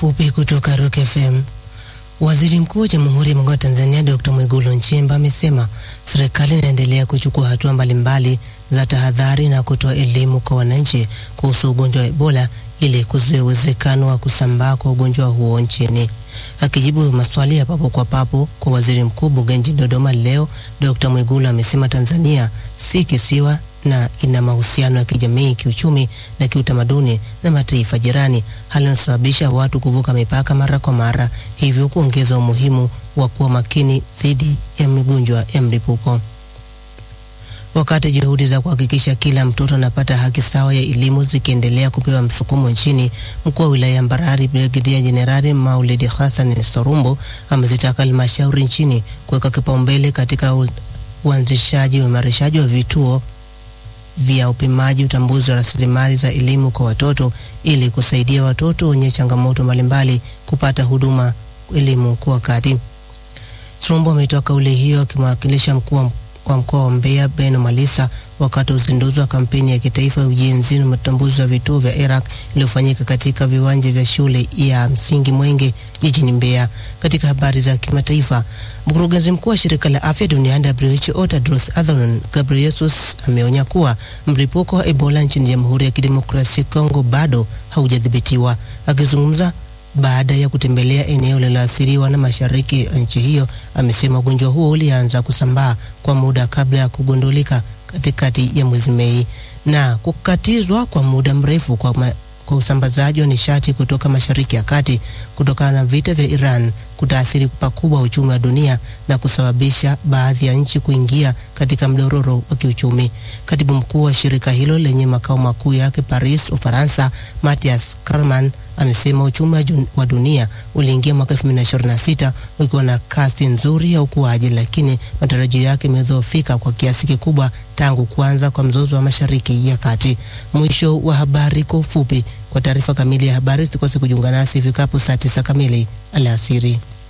ufupi kutoka Rock FM. Waziri Mkuu wa Jamhuri ya Muungano wa Tanzania Dr. Mwigulu Nchemba amesema serikali inaendelea kuchukua hatua mbalimbali za tahadhari na kutoa elimu kwa wananchi kuhusu ugonjwa wa Ebola ili kuzuia uwezekano wa kusambaa kwa ugonjwa huo nchini. Akijibu maswali ya papo kwa papo kwa waziri mkuu bungeni jijini Dodoma leo, Dr. Mwigulu amesema Tanzania si kisiwa na ina mahusiano ya kijamii, kiuchumi na kiutamaduni na mataifa jirani, hali inasababisha watu kuvuka mipaka mara kwa mara, hivyo kuongeza umuhimu wa kuwa makini dhidi ya migonjwa ya mlipuko. Wakati juhudi za kuhakikisha kila mtoto anapata haki sawa ya elimu zikiendelea kupewa msukumo nchini, mkuu wa wilaya ya Mbarali Brigedia Jenerali Maulidi Hassan Sorumbo amezitaka halmashauri nchini kuweka kipaumbele katika u- uanzishaji wa uimarishaji wa vituo vya upimaji utambuzi wa rasilimali za elimu kwa watoto ili kusaidia watoto wenye changamoto mbalimbali kupata huduma elimu kwa wakati. Sorumbo ametoa kauli hiyo akimwakilisha mkuu wa wa mkoa wa Mbeya Beno Malisa wakati wa uzinduzi wa kampeni ya kitaifa ya ujenzi na utambuzi wa vituo vya ERAC iliyofanyika katika viwanja vya shule ya msingi Mwenge jijini Mbeya. Katika habari za kimataifa, mkurugenzi mkuu wa shirika la afya duniani WHO Tedros Adhanom Ghebreyesus ameonya kuwa mlipuko wa Ebola nchini Jamhuri ya Kidemokrasia ya Kongo bado haujadhibitiwa. Akizungumza baada ya kutembelea eneo lililoathiriwa na mashariki ya nchi hiyo, amesema ugonjwa huo ulianza kusambaa kwa muda kabla ya kugundulika katikati ya mwezi Mei na kukatizwa kwa muda mrefu kwa, ma, kwa usambazaji wa nishati kutoka Mashariki ya Kati kutokana na vita vya Iran kutaathiri pakubwa uchumi wa dunia na kusababisha baadhi ya nchi kuingia katika mdororo wa kiuchumi. Katibu mkuu wa shirika hilo lenye makao makuu yake Paris, Ufaransa, Mathias Karman amesema uchumi wa jun- wa dunia uliingia mwaka 2026 ukiwa na kasi nzuri ya ukuaji, lakini matarajio yake yamedhoofika kwa kiasi kikubwa tangu kuanza kwa mzozo wa Mashariki ya Kati. Mwisho wa habari kwa ufupi. Kwa taarifa kamili ya habari, sikose kujiunga nasi ifikapo saa 9 kamili alasiri.